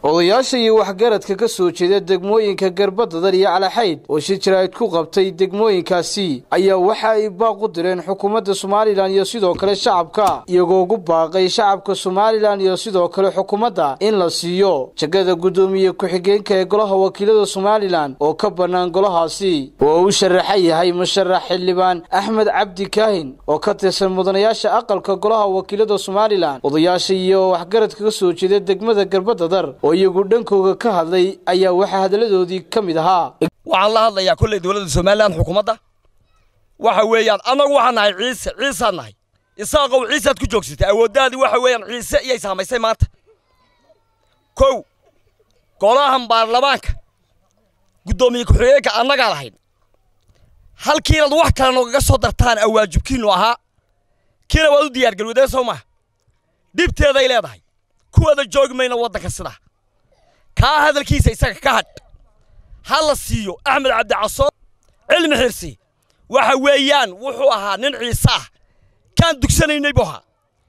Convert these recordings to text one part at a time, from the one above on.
odayaasha iyo waxgaradka ka soo jeeda degmooyinka garbadadar iyo calaxayd oo shir jaraa'id ku qabtay degmooyinkaasi ayaa waxa ay baaq u direen xukuumadda somalilan iyo sidoo kale shacabka iyagoo ugu baaqay shacabka somalilan iyo sidoo kale xukuumadda in la siiyo jagada guddoomiye ku-xigeenka ee golaha wakiilada somalilan oo ka bannaan golahaasi oo uu sharaxan yahay musharax xildhibaan axmed cabdi kaahin oo ka tirsan mudanayaasha aqalka golaha wakiilada somalilan odayaasha iyo waxgaradka ka soo jeeda degmada garbadadar oo iyagu dhankooga ka hadlay ayaa waxaa hadalladoodii ka mid ahaa waxaan la hadlayaa kolley dowladda somalilan xukuumadda waxa weeyaan annagu waxaan nahay ciise ciisaan nahay isaaqow ciisaad ku joogsatay awooddaadii waxa weeyaan ciise iyay saamaysay maanta kow golahan baarlamaanka guddoomiye ku-xigeenka annagaa lahayn halkii inaad wax kale noogaga soo dartaan awaajibkiinnu ahaa kiina waad u diyaargalwadeen soo maaha dhibteeday leedahay kuwada joogi mayna waddanka sidaa kaa hadalkiisa isaga ka hadh ha la siiyo axmed cabdicasoor cilmi xirsi waxa weeyaan wuxuu ahaa nin ciise ah kaan dugsanaynay buu ahaa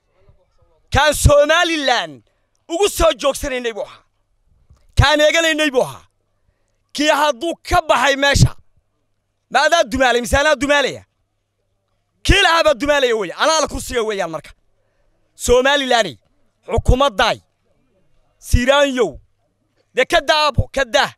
kaan somalilan ugu soo joogsanaynay buu ahaa kaan eeganaynay buu ahaa kii hadduu ka baxay meesha ma adaa dumaalay mise anaa dumaalaya kii lahaabaa dumaalaya weeye anaa la kursiga weeyaan marka somalilaney xukuumaddaay siraanyow dee ka daabo ka daa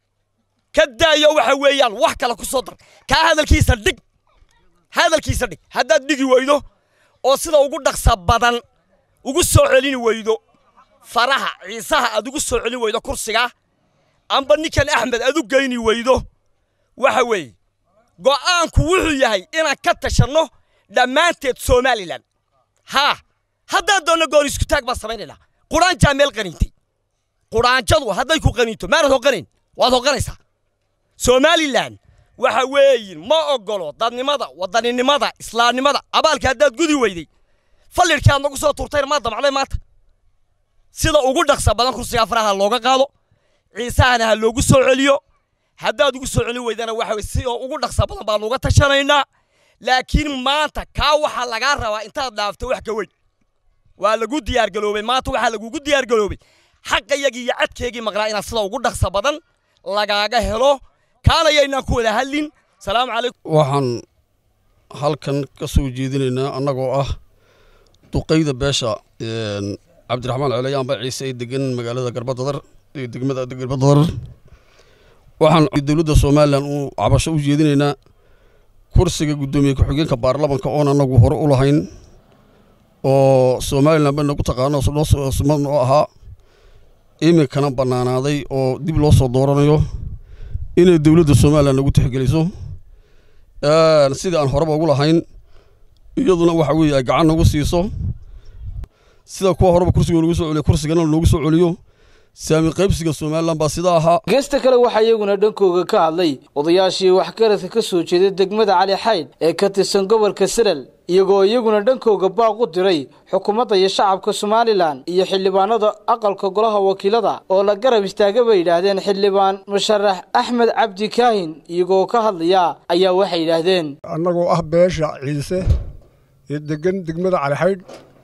ka daayo waxa weeyaan wax kale ku soo dar kaa hadalkiisa dhig hadalkiisa dhig haddaad dhigi weydo oo sida ugu dhaqsa badan ugu soo celini weydo faraha ciisaha aad ugu soo celin weydo kursigaa amba ninkan axmed aad u geyni weydo waxa weeye go'aanku wuxuu yahay inaan ka tashanno dhammaanteed somalilan haa haddaad doonno goon isku taag baan samaynaynaa quraanjaa meel qaniintay quraanjadu hadday ku qaniinto maanad hoqanayn waad hoqanaysaa somalilan waxa weeyin ma oggolo dadnimada wadaninimada islaamnimada abaalka haddaad gudi weyday fallirkii aad nagu soo turtayna maa damacday maanta sida ugu dhaqsa badan kursigaa faraha looga qaado ciisahana ha loogu soo celiyo haddaad ugu soo celin weydana waxa weye si oo ugu dhaqsa badan baan uga tashanaynaa laakiin maanta kaa waxaa lagaa rabaa intaad dhaafto wax ka weyn waa lagu diyaargaloobay maanta waxaa lagugu diyaargaloobay xaqayagii iyo cadkeegii maqlaa inaad sida ugu dhaqsa badan lagaaga helo kaana yaynaan ku wada hadlin salaamu calaykum waxaan halkan ka soo jeedinaynaa annagoo ah duqayda beesha cabdiraxmaan celeyaanba ciise ee degan magaalada garbadadar ee degmada garbadadar waxaan dowladda somalilan uu cabasho u jeedinaynaa kursiga guddoomiye ku-xigeenka baarlamanka oon annagu hore u lahayn oo somalilan ba nagu taqaano sumad noo ahaa iminkana bannaanaaday oo dib loo soo dooranayo inay dowladda somalilan nagu tixgeliso sidii aan horeba ugu lahayn iyaduna waxa weeye ay gacan nagu siiso sida kuwa horeba kursiga nagu soo celiyo kursigana loogu soo celiyo saami qaybsiga somalilan baa sidaa ahaa geesta kale waxaa iyaguna dhankooga ka hadlay odayaashii waxgaradka ka soo jeeda degmada cali xayd ee ka tirsan gobolka salal iyagoo iyaguna dhankooga baaq u diray xukuumadda iyo shacabka somalilan iyo xildhibaanada aqalka golaha wakiilada oo la garab istaaga bay yidhaahdeen xildhibaan musharax axmed cabdi kaahin iyagoo ka hadlaya ayaa waxay yidhaahdeen annagoo ah beesha ciise ee degan degmada calixaydh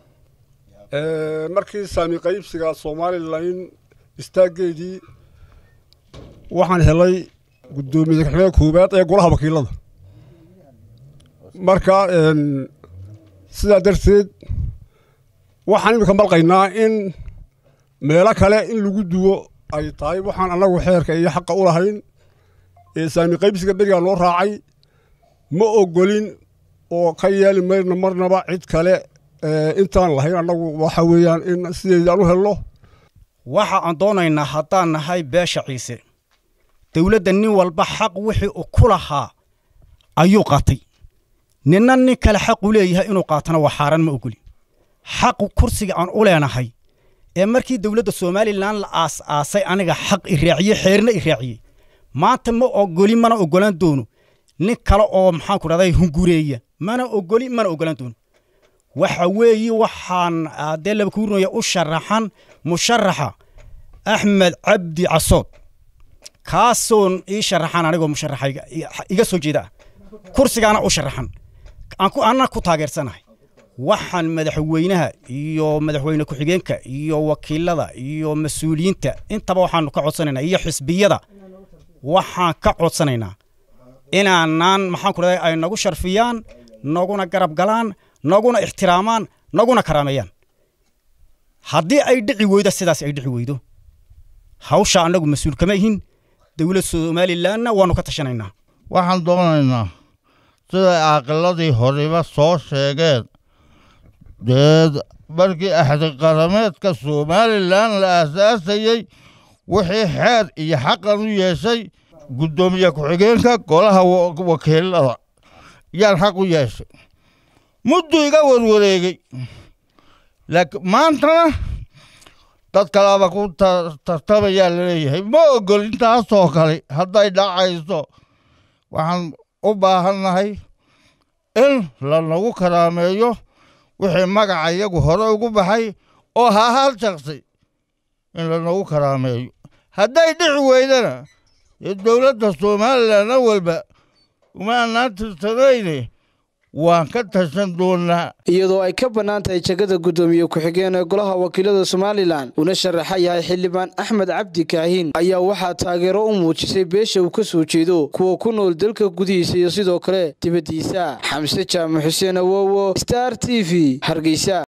markii saami qaybsiga somalilan istaaggeedii waxaan helay guddoomiye ku-xigeenka koowaad ee golaha wakiilada marka sidaa darteed waxaan iminka malqaynaa in meelo kale in lagu duwo ay tahay waxaan annagu xeerka iyo xaqa u lahayn ee saami qaybsiga berigaa noo raacay ma ogolin oo ka yeeli mayna marnaba cid kale intaan lahayn annagu waxa weeyaan in sideedaan u helno waxa aan doonaynaa haddaan nahay beesha ciise dowladda nin walba xaq wixii uu ku lahaa ayuu qaatay ninna nin kale xaqu leeyahay inuu qaatana waa xaaraan ma ogoli xaqu kursiga aan u leenahay ee markii dowladda somalilan la aas-aasay aniga xaq i raaciyey xeerna i raaciyey maanta ma ogoli mana ogolaan doono nin kale oo maxaanku dhahday hungureeya mana ogoli mana ogolaan doono waxa weeye waxaan dee laba kuurinaya u sharaxan musharaxa axmed cabdi casood kaasoon ii sharaxan anigoo musharaxa iga soo jeeda ah kursigaana u sharaxan anna ku taageersanahay waxaan madaxweynaha iyo madaxweyne ku-xigeenka iyo wakiilada iyo mas-uuliyiinta intaba waxaanu ka codsanaynaa iyo xisbiyada waxaan ka codsanaynaa inaanaan maxaan ku dhahday ay nagu sharfiyaan naguna garab galaan naguna ixtiraamaan naguna karaameeyaan haddii ay dhici weydo sidaas ay dhici weydo hawsha annagu mas-uul kama ihin dowlad somalilanna waanu ka tashanaynaa waxaan doonaynaa siday caaqiladii horeba soo sheegeen dee markii axdi qarameedka somalilan la aasaasayey wixii xeer iyo xaqan u yeeshay guddoomiye ku-xigeenka golaha wakiilada yaan xaq u yeeshay muddu iga warwareegey laakiin maantana dad kalaaba ku tartamayaa laleeyahay ma ogol intaasoo kale hadday dhacayso waxaan u baahannahay in lanagu karaameeyo wixii magaca iyagu hore ugu baxay oo ha hal shaqsi in lanagu karaameeyo hadday dhici weydana dee dowladda somalilan awalba uma annaan tirsanayne waan ka tashan doonaa iyadoo ay ka bannaan tahay jegada guddoomiye ku-xigeen ee golaha wakiilada somalilan una sharaxa yahay xildhibaan axmed cabdi kaahin ayaa waxaa taageero u muujisay beesha uu ka soo jeedo kuwa ku nool dalka gudihiisa iyo sidoo kale dibaddiisa xamse jaamac xuseen awowo star t v hargeysa